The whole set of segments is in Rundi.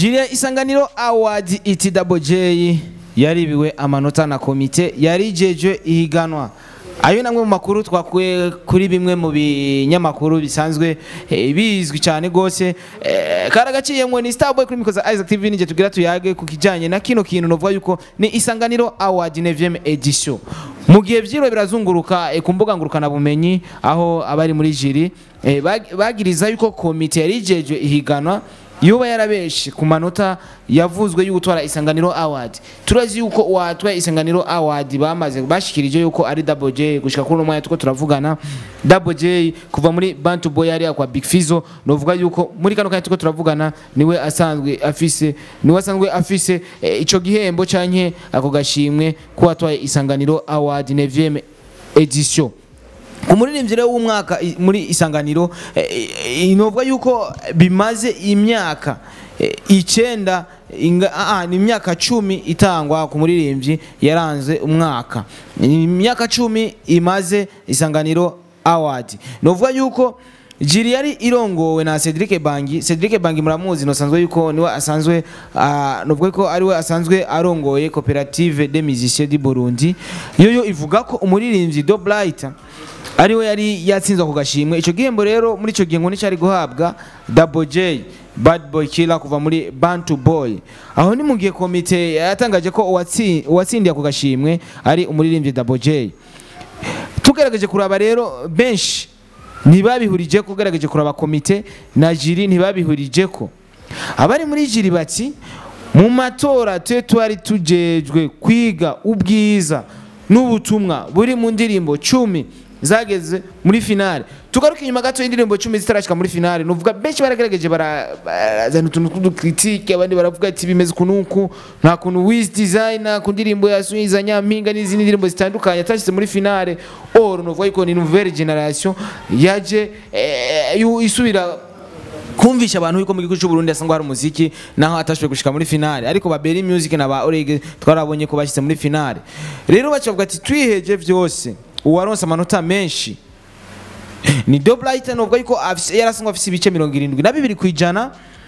Julien Isanganiro Award iti Double J yaribiwe amanota na komite yarijejwe ihiganwa ayo namwe mu makuru twakuye kuri bimwe mu binyamakuru bisanzwe eh, bizwi cyane gose eh, karagaciyemwe ni Starboy kuri mikoza Isaac TV nije tugira tuyage ku kijanye na kino kintu novuga yuko ni Isanganiro Award 9e edition mu gihe vyiro birazunguruka eh, ku mbuga ngurukana bumenyi aho abari muri jiri eh, bag- bagiriza yuko komite yarijejwe ihiganwa yoba yarabeshe ku manota yavuzwe y'ugutwara isanganiro award turazi yuko uwatwaye isanganiro award bamaze bashikirije yuko ari double j gushika kuri uno mwanya tuko turavugana double j kuva muri bantu boy yari kwa big fizo novuga yuko muri kano kanya tuko turavugana niwe asanzwe afise niwe asanzwe afise eh, ico gihembo canke ako gashimwe ko watwaye isanganiro award 9e edition umuririmbyi rero w'umwaka i- muri isanganiro eh, eh, inovuga yuko bimaze imyaka eh, icenda inga- ah, ah, ni imyaka cumi itangwa ku muririmbyi yaranze umwaka ni imyaka cumi imaze isanganiro award novuga yuko jiri yari irongowe na Cedric Bangi Cedric Bangi muramuzi nosanzwe yuko niwe asanzwe uh, novuga ko ariwe asanzwe arongoye coopérative des musiciens du Burundi yoyo ivuga ko umuririmbyi Do Blight ariwe yari yatsinzwe ku gashimwe ico gihembo rero muri ico gihe ngo nicari guhabwa Double J Bad Boy Killer kuva muri Bantu Boy aho ni mu gihe komite yatangaje ko uwatsi- uwatsindiye ako gashimwe ari umuririmbyi Double J tugerageje kuraba rero benshi ntibabihurije ko ugerageje kuraba komite na jiri ntibabihurije ko abari muri jiri bati mu matora twe twari tujejwe kwiga ubwiza n'ubutumwa buri mu ndirimbo cumi zageze muri finale tugaruka inyuma gato y'indirimbo cumi zitarashika muri finale nuvuga benshi baragerageje bara- barazana utuntu tw'udukritike abandi baravuga ati bimeze ukunuku nta kuntu wiz designer ku ndirimbo ya Suiza Nyampinga n'izindi ndirimbo zitandukanye atashyize muri finale or nuvuga yuko ni nouvelle generation yaje eh, yu- isubira kumvisha abantu yuko mu gihugu cy'u Burundi asangwa hari umuziki naho atashoboye gushika muri finale ariko ba Berry Music na ba Orege twarabonye ko bashyize muri finale rero bacavuga ati twiheje vyose uwaronse amanota menshi ni Doblight novuga yuko afise- yarasangwa afise ibice mirongo irindwi na bibiri ku ijana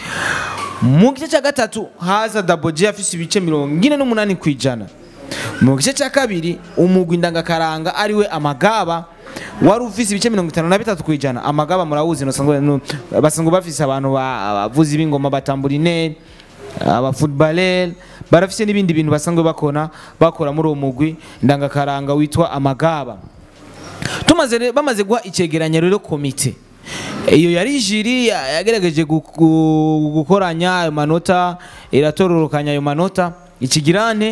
mu gice cya gatatu haza Double J afise ibice mirongo ine n'umunani ku ijana mu gice cya kabiri umugwi ndangakaranga ariwe amagaba wari ufise ibice mirongo itanu na bitatu ku ijana amagaba murawuzi nosanzwe no- basanzwe bafise abantu ba- abavuzi b'ingoma batamburineri abafootballer barafise n'ibindi bintu basanzwe bakora bakora muri uwo mugwi ndangakaranga witwa amagaba tumaze re- bamaze guha icegeranyo rero komite iyo yari jiri ya- yagerageje gu- gu- gukoranya ayo manota iratororokanya ayo manota ikigirane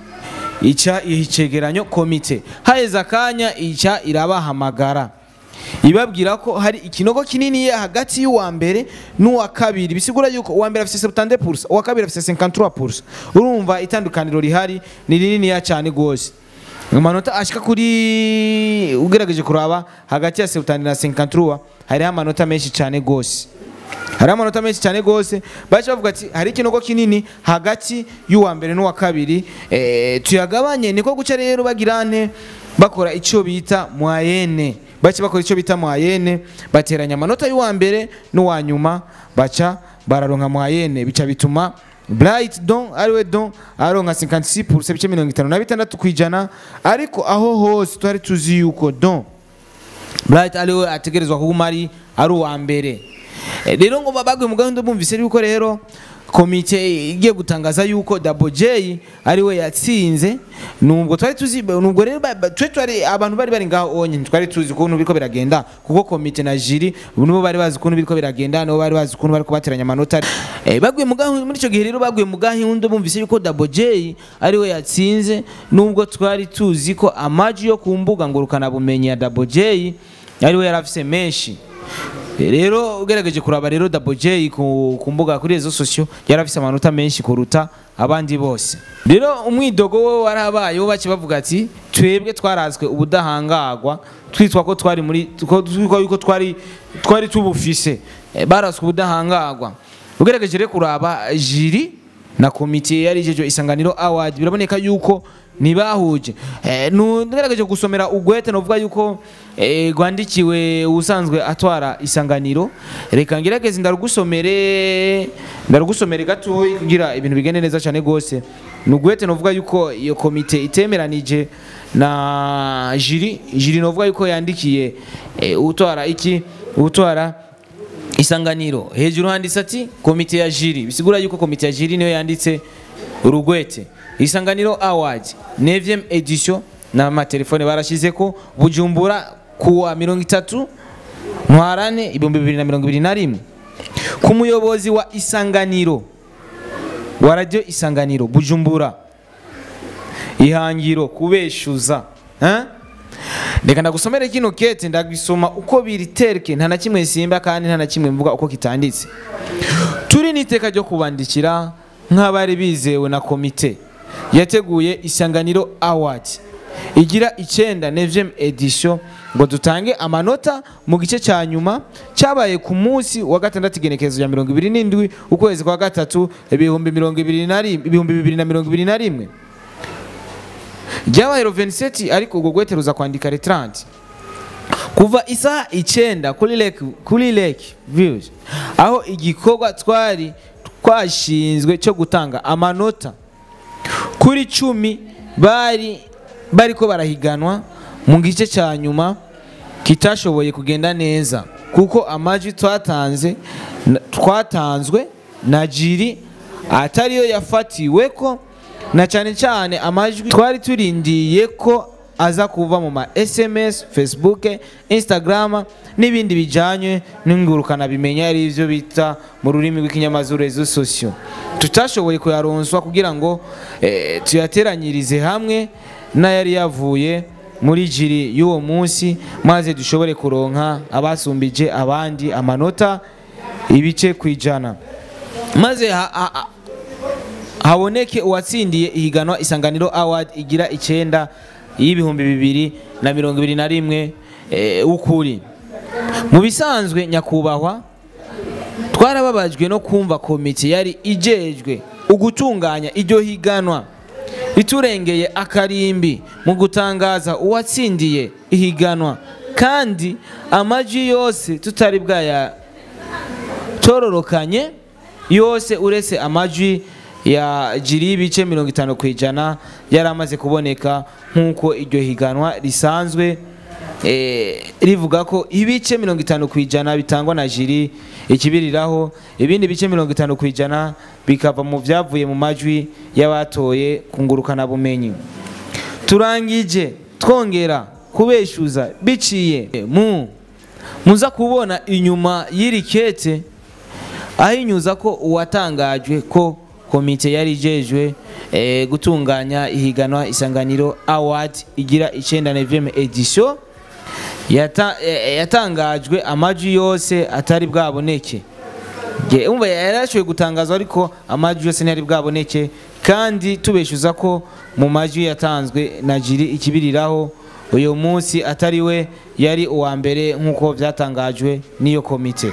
ica iha icegeranyo komite haheze akanya ica irabahamagara ibabwira ko hari ikinogo kinini hagati y'uwa mbere n'uwa kabiri bisigura yuko uwa mbere afise 70 pursa uwa kabiri afise 53 pursa urumva itandukaniro rihari ni rininiya cyane rwose amanota ashika kuri ugerageje kuraba hagati ya 70 na 53 hariho amanota menshi cyane rwose hari amanota menshi cyane rwose baje bavuga ati hari ikinogo kinini hagati y'uwa mbere n'uwa kabiri eh, tuyagabanye niko guca rero bagirane bakora icyo bita mwayene bace bakora icyo bita mwayene bateranya amanota y'uwa mbere n'uwa nyuma baca bararonka mwayene bica bituma Bright Don ariwe Don aronka 56% ibice mirongo itanu na bitandatu ku ijana ariko aho hose twari tuzi yuko Don Bright ariwe ategerezwa kuguma ari ari uwa mbere Eh, rero ngo babagwe mu gahunda bumvise yuko rero komite igiye gutangaza yuko Double J ariwe yatsinze nubwo twari tuzi nubwo rero ba- ba- twe twari abantu bari bari ngaho onye twari tuzi ukuntu biriko biragenda kuko komite na jiri nibo bari bazi ukuntu biriko biragenda nibo bari bazi ukuntu bariko bateranya amanota eh, baguye mu gahunda muri ico gihe rero baguye mu gahunda bumvise yuko Double J ariwe yatsinze nubwo twari tuzi ko amaji yo ku mbuga ngurukana bumenyi ya Double J ariwe yari afise menshi rero ugerageje kuraba rero Double J ku, ku mbuga kuri rezo sosio yari afise amanota menshi kuruta abandi bose rero umwidogo we warabaye wo bace bavuga ati twebwe twarazwe ubudahangagwa twitwa ko twari muri ko- twitwa yuko twari twari tubufise Eh, barazwe ubudahangagwa ugerageje rero kuraba jiri na komite yari ijeje isanganiro award biraboneka yuko ntibahuje eh, nugerageje gusomera ugwete novuga yuko eh, rwandikiwe usanzwe atwara isanganiro reka ngerageze ndarugusomere ndarugusomere gatoyi kugira ibintu bigende neza cyane gose nugwete novuga yuko iyo komite itemeranije na jiri jiri novuga yuko yandikiye eh, utwara iki utwara isanganiro hejuru handitse ati komite ya jiri bisigura yuko komite ya jiri niyo yanditse urugwete isanganiro award 9 edition n'amatelefone barashize ko bujumbura kuwa mirongo itatu ntwarane ibihumbi bibiri na mirongo ibiri na rimwe ku muyobozi wa isanganiro wa radio isanganiro bujumbura ihangiro kubeshuza eh? reka ndagusomere kino kete ndagisoma uko biri tereke nta na kimwe simba kandi nta na kimwe mvuga uko kitanditse turi n'iteka ryo kubandikira nk'abari bizewe na komite yateguye isanganiro award igira icyenda neviem edition ngo dutange amanota mu gice cya nyuma cyabaye ku munsi wa gatandatu igenekerezo rya mirongo ibiri n'indwi ukwezi kwa gatatu ibihumbi mirongo ibiri na rimwe ibihumbi bibiri na mirongo ibiri na rimwe ryabaye roveniseti ariko ubwo gwete ruza kwandika retranti kuva isaha icyenda kuri lake kuri lake views aho igikorwa twari twashinzwe cyo gutanga amanota kuri cumi bari bariko barahiganwa mu gice cya nyuma kitashoboye kugenda neza kuko amajwi twatanze twatanzwe na jiri atariyo yafatiwe ko na cyane cyane amajwi twari turindiye ko aza kuva mu ma sms facebook instagram n'ibindi bijyanye n'ingurukana bimenya ari byo bita mu rurimi rw'ikinyamazuru rezo sosiyo tutashoboye kuyaronswa kugira ngo eh, tuyateranyirize hamwe n'ayari yavuye muri jiri y'uwo munsi maze dushobore kuronka abasumbije abandi amanota ibice ku ijana maze ha, ha, ha, haboneke uwatsindiye ihiganwa isanganiro award igira icyenda y'ibihumbi bibiri na mirongo ibiri na rimwe eh, w'ukuri mu bisanzwe nyakubahwa twarababajwe no kumva komite yari ijejwe ugutunganya iryo higanwa iturengeye akarimbi mu gutangaza uwatsindiye ihiganwa kandi amajwi yose tutari bwaya tororokanye yose uretse amajwi ya jiri y'ibice mirongo itanu ku ijana yari amaze kuboneka nk'uko iryo higanwa risanzwe eh, rivuga ko ibice mirongo itanu ku ijana bitangwa na jiri ikibiriraho ibindi bice mirongo itanu ku ijana bikava mu byavuye mu majwi y'abatoye kungurukana bumenyi turangije twongera kubeshuza biciye mu muza kubona inyuma y'iri kete ahinyuza ko uwatangajwe ko komite yari ijejwe eh, gutunganya ihiganwa isanganiro award igira icyenda neveme edition yata, eh, yatangajwe amajwi yose atari bwaboneke Nge, umva yarashoboye gutangazwa ariko amajwi yose ntiyari bwaboneke kandi tubeshuza ko mu majwi yatanzwe na jiri ikibiriraho uyu munsi atari we yari uwa mbere nk'uko byatangajwe n'iyo komite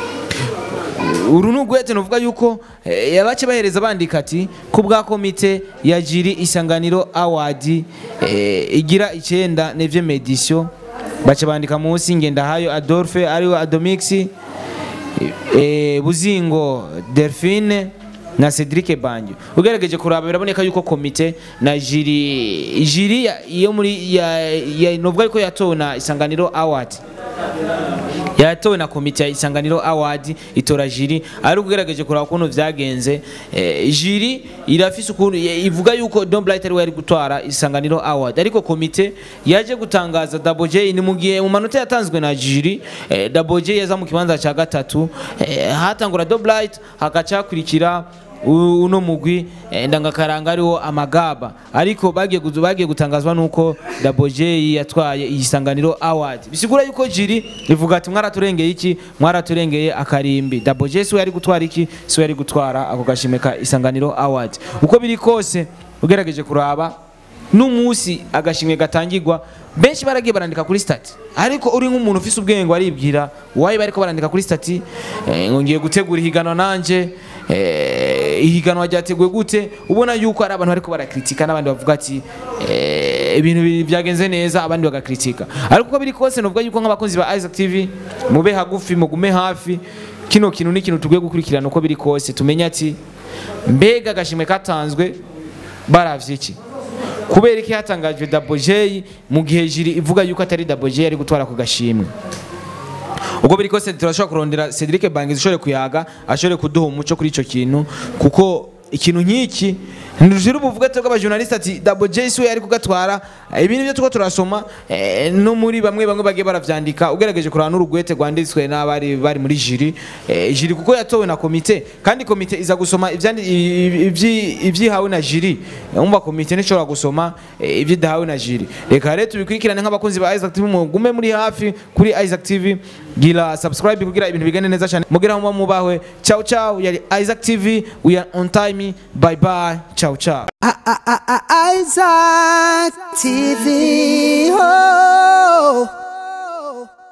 uru ni ugwete nuvuga yuko eh, yabace bahereza bandika ati ku bwa komite ya jiri isanganiro award eh, igira icyenda nevye medisiyo baca bandika munsi ngendahayo adolphe ariwe adomix eh, buzingo delphine na cedric banjo ugerageje kuraba biraboneka yuko komite na jiri jiri ya- iyo muri ya, ya, novuga yuko yatowe na isanganiro award yatowe na komite ya isanganiro award itora jiri ari ugerageje kuraba ukuntu vyagenze eh, jiri irafise ukuntu ye- ivuga yuko Don Blight ari we yari gutwara isanganiro award ariko komite yaje gutangaza Double J ni mu gihe mu manota yatanzwe na jiri eh, Double J yaza mu kibanza ca gatatu eh, hatangura Don Blight hagaca hakurikira u- uno mugwi eh, ndangakaranga ariwo amagaba ariko bagiye guzu- bagiye gutangazwa nuko Double J yatwaye isanganiro award bisigura yuko jiri rivuga ati mwaraturengeye iki mwaraturengeye akarimbi Double J siwe yari gutwara iki siwe yari gutwara ako gashime ka isanganiro award uko biri kose ugerageje kuraba n'umunsi agashimwe gatangirwa benshi baragiye barandika kuri stati ariko uri nk'umuntu ufise ubwenge aribwira wayi bariko barandika kuri stati eh, ngo ngiye gutegura ihiganwa nanje eh, eh, ihiganwa ryateguwe gute ubona yuko hari abantu bariko barakritika n'abandi bavuga ati eh, ibintu bi- byagenze neza abandi bagakritika ariko uko biri kose novuga yuko nk'abakunzi ba Isaac TV mube hagufi mugume hafi kino kintu ni ikintu tugwiye gukurikirana uko biri kose tumenye ati mbega agashimwe katanzwe baravye iki kubera iki hatangajwe Double J mu gihe jiri ivuga yuko atari Double J ari gutwara ku gashimwe ubwo biri kose turashobora kurondera Cedric Bangizi ushobore kuyaga ashobore kuduha umuco kuri ico kintu kuko ikintu nk'iki ntidushira ubuvuga twebwe abajournaliste ati Double J siwe yari kugatwara ibintu byo tuko turasoma eh, no muri bamwe bamwe bagiye baravyandika ugerageje kurana n'urugwete rwanditswe n'abari bari muri jiri eh, jiri kuko yatowe na komite kandi komite iza gusoma ivyandi i- ivyi- ivyihawe na jiri umva komite ntishobora gusoma eh, ivyidahawe na jiri reka rero tubikurikirane nk'abakunzi ba Isaac TV mugume muri hafi kuri Isaac TV gira subscribe kugira ibintu bigende neza cyane mugira mu mubahwe ciao ciao yari Isaac TV we are on time bye bye ciao ciao Isaac TV. Oh.